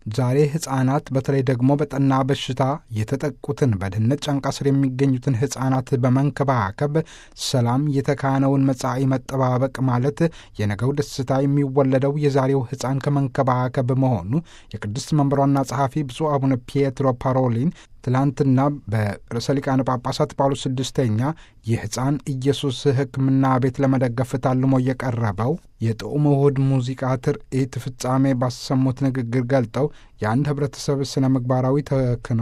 ዛሬ ሕፃናት በተለይ ደግሞ በጠና በሽታ የተጠቁትን በድህነት ጫንቃ ስር የሚገኙትን ሕፃናት በመንከባከብ ሰላም የተካነውን መጻኢ መጠባበቅ ማለት የነገው ደስታ የሚወለደው የዛሬው ሕፃን ከመንከባከብ መሆኑ የቅድስት መንበሯና ጸሐፊ ብፁዕ አቡነ ፒየትሮ ፓሮሊን ትላንትና በርዕሰ ሊቃነ ጳጳሳት ጳውሎስ ስድስተኛ የሕፃን ኢየሱስ ሕክምና ቤት ለመደገፍ ታልሞ የቀረበው የጥዑም ውህድ ሙዚቃ ትርኢት ፍጻሜ ባሰሙት ንግግር ገልጠው የአንድ ህብረተሰብ ስነ ምግባራዊ ተክኖ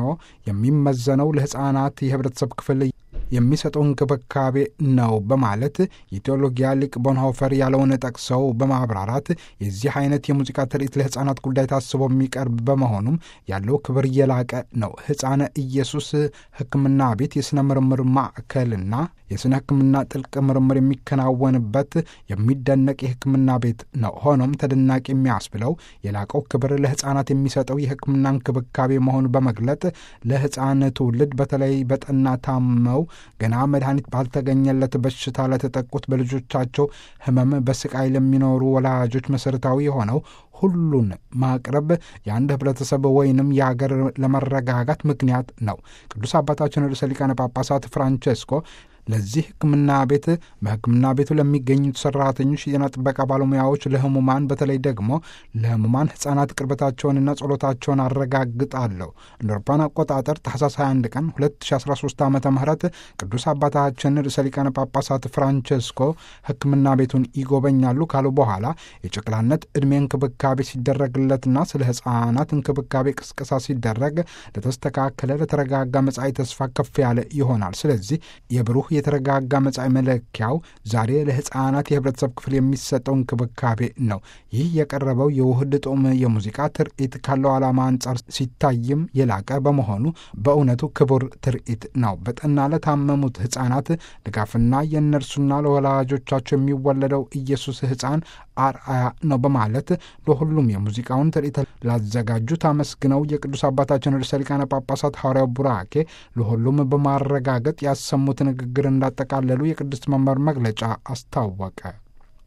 የሚመዘነው ለሕፃናት የህብረተሰብ ክፍል የሚሰጠው እንክብካቤ ነው በማለት የቴዎሎጊያ ሊቅ ቦንሆፈር ያለውን ጠቅሰው በማብራራት የዚህ አይነት የሙዚቃ ትርኢት ለሕፃናት ጉዳይ ታስቦ የሚቀርብ በመሆኑም ያለው ክብር የላቀ ነው። ሕፃነ ኢየሱስ ሕክምና ቤት የሥነ ምርምር ማዕከልና የሥነ ሕክምና ጥልቅ ምርምር የሚከናወንበት የሚደነቅ የሕክምና ቤት ነው። ሆኖም ተደናቂ የሚያስብለው የላቀው ክብር ለሕፃናት የሚሰጠው የሕክምና እንክብካቤ መሆኑ በመግለጥ ለሕፃን ትውልድ በተለይ በጠና ታመው ገና መድኃኒት ባልተገኘለት በሽታ ለተጠቁት በልጆቻቸው ሕመም በስቃይ ለሚኖሩ ወላጆች መሠረታዊ የሆነው ሁሉን ማቅረብ የአንድ ህብረተሰብ ወይንም የሀገር ለመረጋጋት ምክንያት ነው። ቅዱስ አባታችን ርዕሰ ሊቃነ ጳጳሳት ፍራንቼስኮ ለዚህ ሕክምና ቤት በሕክምና ቤቱ ለሚገኙት ሰራተኞች፣ የጤና ጥበቃ ባለሙያዎች፣ ለህሙማን በተለይ ደግሞ ለህሙማን ህጻናት ቅርበታቸውንና ጸሎታቸውን አረጋግጣለሁ። እንደ አውሮፓውያን አቆጣጠር ታህሳስ 21 ቀን 2013 ዓ ም ቅዱስ አባታችን ርዕሰ ሊቃነ ጳጳሳት ፍራንቼስኮ ሕክምና ቤቱን ይጎበኛሉ ካሉ በኋላ የጨቅላነት ዕድሜ እንክብካቤ ሲደረግለትና ስለ ህጻናት እንክብካቤ ቅስቀሳ ሲደረግ ለተስተካከለ ለተረጋጋ መጻኢ ተስፋ ከፍ ያለ ይሆናል። ስለዚህ የብሩህ የተረጋጋ መጻኢ መለኪያው ዛሬ ለህፃናት የህብረተሰብ ክፍል የሚሰጠው እንክብካቤ ነው። ይህ የቀረበው የውህድ ጡም የሙዚቃ ትርኢት ካለው ዓላማ አንጻር ሲታይም የላቀ በመሆኑ በእውነቱ ክቡር ትርኢት ነው። በጠና ለታመሙት ህፃናት ድጋፍና የእነርሱና ለወላጆቻቸው የሚወለደው ኢየሱስ ህፃን አርአያ ነው በማለት ለሁሉም የሙዚቃውን ትርኢት ላዘጋጁት አመስግነው የቅዱስ አባታችን ርዕሰ ሊቃነ ጳጳሳት ሐዋርያው ቡራኬ ለሁሉም በማረጋገጥ ያሰሙት ንግግር እንዳጠቃለሉ የቅድስት መንበር መግለጫ አስታወቀ።